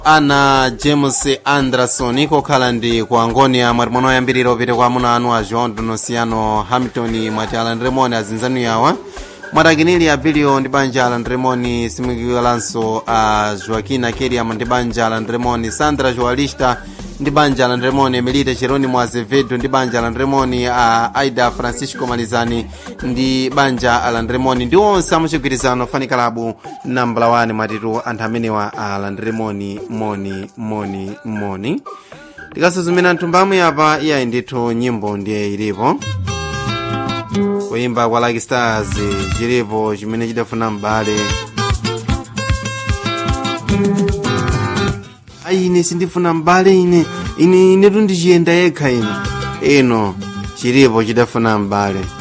ana james anderson kokhala ndi ku angonia mwati mwana oyambirira upite kwa amuna anu a joão donosiano hamilton mwati alan remoni azinzanu yawa mwati akinili a bilio ndi banja alan remoni simukiwelanso a joaquin akeriam ndi banja alan remoni sandra joalista ndi banja alan remoni emilite cheronimo azevedo ndi banja alan remoni a aida francisco malizani ndi banja alan remoni ndi onse amuchigwirizano fanikalabu nambala 1 mwatitu anthu amenewa a alan remoni moni moni moni tikasuzumira mthumbamu yapa iyayi ndithu nyimbo ndiye ilipo kuyimba kwa lucky stars chilipo chimene chidafuna m'bale ayi ine sindifuna m'bale ine ine inetu ndichiyenda yekha ino ino chilipo chidafuna m'bale